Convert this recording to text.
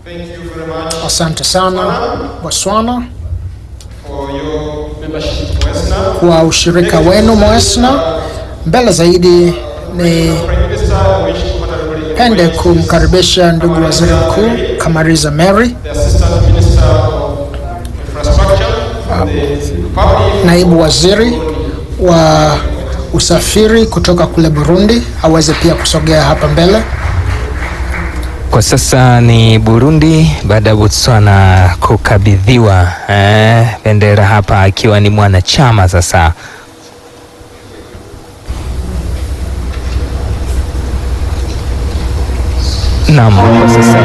Thank you very much Asante sana Botswana for your membership to ESNA. kwa ushirika wenu Moesna. Mbele zaidi ni Prime Minister, we wish to honorably pende invite kumkaribisha ndugu waziri mkuu Kamariza Mary, the Assistant Minister of Infrastructure from the Republic naibu waziri wa usafiri kutoka kule Burundi, aweze pia kusogea hapa mbele. Kwa sasa ni Burundi baada ya Botswana kukabidhiwa eh, bendera hapa akiwa ni mwanachama sasa. Naam, kwa sasa